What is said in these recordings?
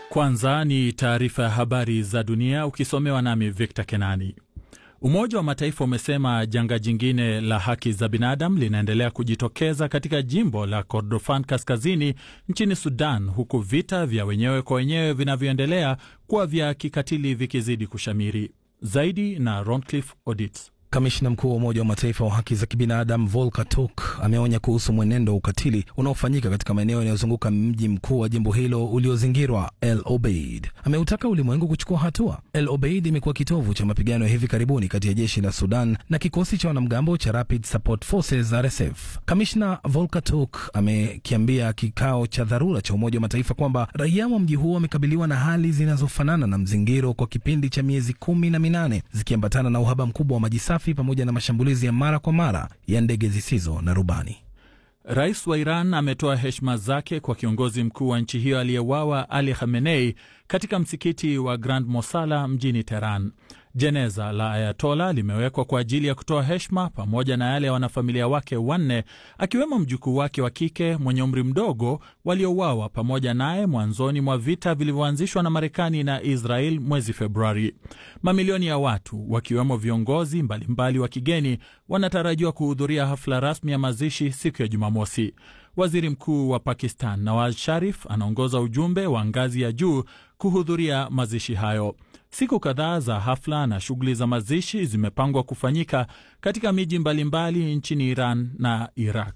Kwanza ni taarifa ya habari za dunia ukisomewa nami Victor Kenani. Umoja wa Mataifa umesema janga jingine la haki za binadamu linaendelea kujitokeza katika jimbo la Kordofan kaskazini nchini Sudan, huku vita vya wenyewe kwa wenyewe vinavyoendelea kuwa vya kikatili vikizidi kushamiri. Zaidi na Roncliffe Odits. Kamishna mkuu wa Umoja wa Mataifa wa haki za kibinadamu Volker Turk ameonya kuhusu mwenendo wa ukatili unaofanyika katika maeneo yanayozunguka mji mkuu wa jimbo hilo uliozingirwa El Obeid. Ameutaka ulimwengu kuchukua hatua. El Obeid imekuwa kitovu cha mapigano ya hivi karibuni kati ya jeshi la Sudan na kikosi cha wanamgambo cha Rapid Support Forces RSF. Kamishna Volker Turk amekiambia kikao cha dharura cha Umoja wa Mataifa kwamba raia wa mji huo wamekabiliwa na hali zinazofanana na mzingiro kwa kipindi cha miezi kumi na minane zikiambatana na uhaba mkubwa wa maji safi pamoja na mashambulizi ya mara kwa mara ya ndege zisizo na rubani. Rais wa Iran ametoa heshima zake kwa kiongozi mkuu wa nchi hiyo aliyewawa Ali Khamenei katika msikiti wa Grand Mosala mjini Teheran. Jeneza la Ayatola limewekwa kwa ajili ya kutoa heshima pamoja na yale ya wanafamilia wake wanne, akiwemo mjukuu wake wa kike mwenye umri mdogo waliouawa pamoja naye mwanzoni mwa vita vilivyoanzishwa na Marekani na Israel mwezi Februari. Mamilioni ya watu wakiwemo viongozi mbalimbali mbali wa kigeni wanatarajiwa kuhudhuria hafla rasmi ya mazishi siku ya Jumamosi. Waziri Mkuu wa Pakistan Nawaz Sharif anaongoza ujumbe wa ngazi ya juu kuhudhuria mazishi hayo. Siku kadhaa za hafla na shughuli za mazishi zimepangwa kufanyika katika miji mbalimbali nchini Iran na Iraq.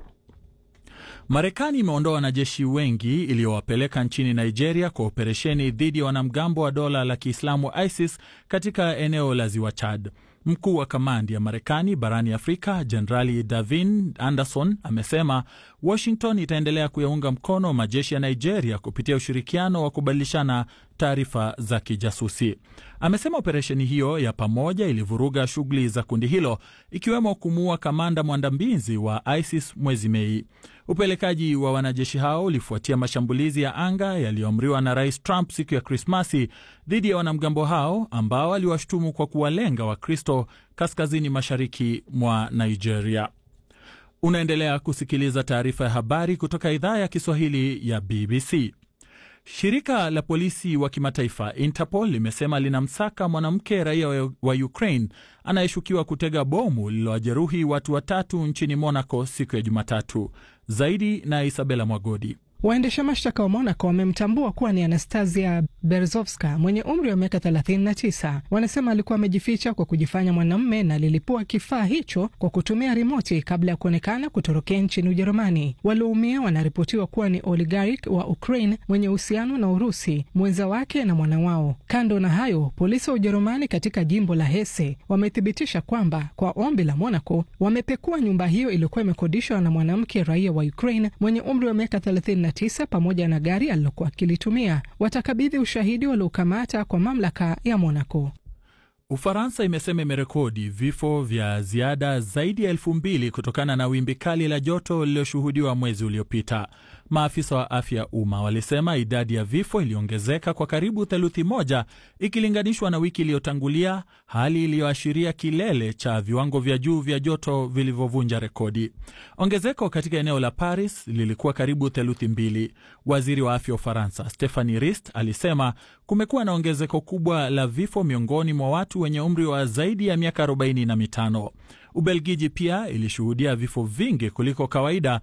Marekani imeondoa wanajeshi wengi iliyowapeleka nchini Nigeria kwa operesheni dhidi ya wanamgambo wa dola la Kiislamu ISIS katika eneo la ziwa Chad. Mkuu wa kamandi ya Marekani barani Afrika Jenerali Davin Anderson amesema Washington itaendelea kuyaunga mkono majeshi ya Nigeria kupitia ushirikiano wa kubadilishana taarifa za kijasusi. Amesema operesheni hiyo ya pamoja ilivuruga shughuli za kundi hilo ikiwemo kumuua kamanda mwandambizi wa ISIS mwezi Mei. Upelekaji wa wanajeshi hao ulifuatia mashambulizi ya anga yaliyoamriwa na Rais Trump siku ya Krismasi dhidi ya wanamgambo hao ambao aliwashutumu kwa kuwalenga Wakristo kaskazini mashariki mwa Nigeria. Unaendelea kusikiliza taarifa ya habari kutoka idhaa ya Kiswahili ya BBC. Shirika la polisi wa kimataifa Interpol limesema linamsaka mwanamke raia wa Ukraine anayeshukiwa kutega bomu lililowajeruhi watu watatu nchini Monaco siku ya Jumatatu. Zaidi na Isabela Mwagodi. Waendesha mashtaka wa Monaco wamemtambua kuwa ni Anastasia Berzovska mwenye umri wa miaka 39. Wanasema alikuwa amejificha kwa kujifanya mwanamume na lilipua kifaa hicho kwa kutumia rimoti kabla ya kuonekana kutorokea nchini Ujerumani. Walioumia wanaripotiwa kuwa ni oligarch wa Ukraine mwenye uhusiano na Urusi, mwenza wake na mwana wao. Kando na hayo, polisi wa Ujerumani katika jimbo la Hesse wamethibitisha kwamba kwa ombi la Monaco wamepekua nyumba hiyo iliyokuwa imekodishwa na mwanamke raia wa Ukraine mwenye umri wa miaka 39 pamoja na gari alilokuwa akilitumia. Watakabidhi ushahidi waliokamata kwa mamlaka ya Monaco. Ufaransa imesema imerekodi vifo vya ziada zaidi ya elfu mbili kutokana na wimbi kali la joto lililoshuhudiwa mwezi uliopita. Maafisa wa afya ya umma walisema idadi ya vifo iliongezeka kwa karibu theluthi moja ikilinganishwa na wiki iliyotangulia, hali iliyoashiria kilele cha viwango vya juu vya joto vilivyovunja rekodi. Ongezeko katika eneo la Paris lilikuwa karibu theluthi mbili. Waziri wa afya wa Ufaransa Stephanie Rist alisema kumekuwa na ongezeko kubwa la vifo miongoni mwa watu wenye umri wa zaidi ya miaka 45. Ubelgiji pia ilishuhudia vifo vingi kuliko kawaida